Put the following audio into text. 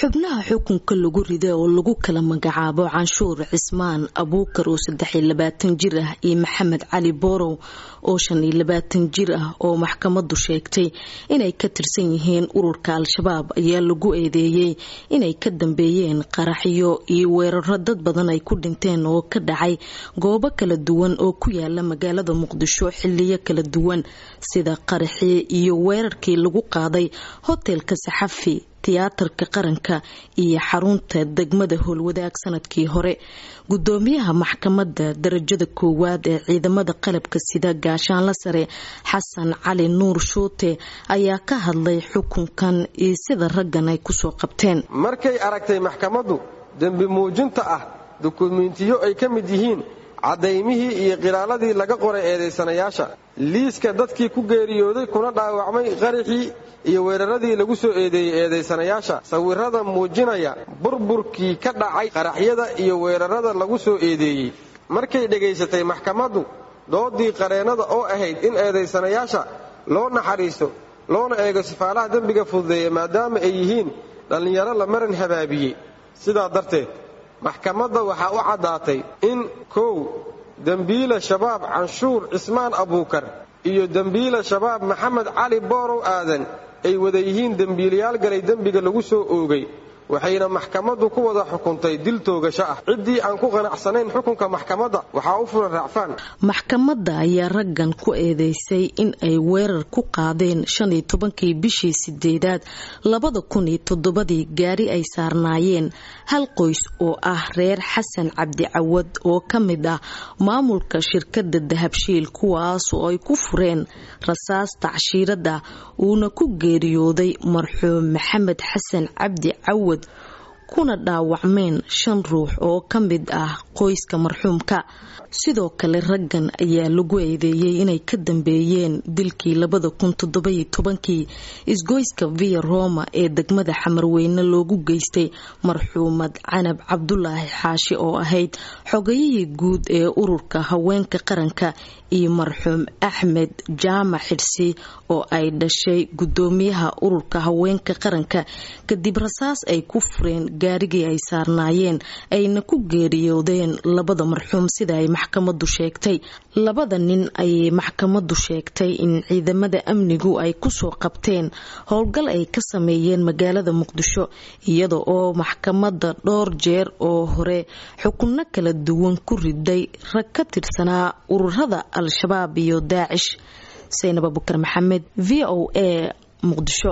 xubnaha xukunka lagu rida oo lagu kala magacaabo canshuur cismaan abuukar oo saddex iyo labaatan jir ah iyo maxamed cali boorow oo shan iyo labaatan jir ah oo maxkamadu sheegtay inay ka tirsan yihiin ururka al-shabaab ayaa lagu eedeeyey inay ka dambeeyeen qaraxyo iyo weeraro dad badan ay ku dhinteen oo ka dhacay goobo kala duwan oo ku yaala magaalada muqdisho xiliyo kala duwan sida qaraxii iyo weerarkii lagu qaaday hotelka saxafi tiyaatarka qaranka iyo xarunta degmada howlwadaag sanadkii hore gudoomiyaha maxkamada darajada koowaad ee ciidamada qalabka sida gaashaanla sare xasan cali nuur shuute ayaa ka hadlay xukunkan iyo sida raggan ay kusoo qabteen markay aragtay maxkamaddu dembi muujinta ah dukumentiyo ay ka mid yihiin caddaymihii iyo qiraaladii laga qoray eedaysanayaasha liiska dadkii ku geeriyooday kuna dhaawacmay qaraxii iyo weeraradii lagu soo eedeeyey eedaysanayaasha sawirada muujinaya burburkii ka dhacay qaraxyada iyo weerarada lagu soo eedeeyey markay dhegaysatay maxkamaddu doodii qareennada oo ahayd in eedaysanayaasha loo naxariisto loona eego sifaalaha dembiga fududeeya maadaama ay yihiin dhallinyaro la maran habaabiyey sidaa darteed maxkamadda waxaa u caddaatay in kow dembiila shabaab canshuur cismaan abuukar iyo dembiila shabaab maxamed cali boorow aadan ay wada yihiin dembiilayaal galay dembiga lagu soo oogay waxayna maxkamaddu ku wada xukuntay dil toogasho ah ciddii aan ku qanacsanayn xukunka maxkamadda waxaa u furan raacfaan maxkamadda ayaa raggan ku eedeysay in ay weerar ku qaadeen shan iyo tobankii bishii sideedaad labada kun iyo toddobadii gaari ay saarnaayeen hal qoys oo ah reer xasan cabdi cawad oo ka mid ah maamulka shirkadda dahabshiil kuwaas oo ay ku fureen rasaas tacshiirada uuna ku geeriyooday marxuum maxamed xasan cabdi cawad kuna dhaawacmeen shan ruux oo ka mid ah qoyska marxuumka sidoo kale raggan ayaa lagu eedeeyey inay ka dambeeyeen dilkii labada kun toddobayo tobankii isgoyska via roma ee degmada xamarweyne loogu geystay marxuumad canab cabdulaahi xaashi oo ahayd xogayihii guud ee ururka haweenka qaranka iyo marxuum axmed jaamac xidhsi oo ay dhashay gudoomiyaha ururka haweenka qaranka kadib rasaas ay ku fureen gaarigii ay saarnaayeen ayna ku geeriyoodeen labada marxuum sida ay maxkamadu sheegtay labada nin ayay maxkamadu sheegtay in ciidamada amnigu ay kusoo qabteen howlgal ay ka sameeyeen magaalada muqdisho iyada oo maxkamada dhowr jeer oo hore xukunno kala duwan ku riday rag ka tirsanaa ururada al-shabaab iyo daacish saynab abukar maxamed v o a muqdisho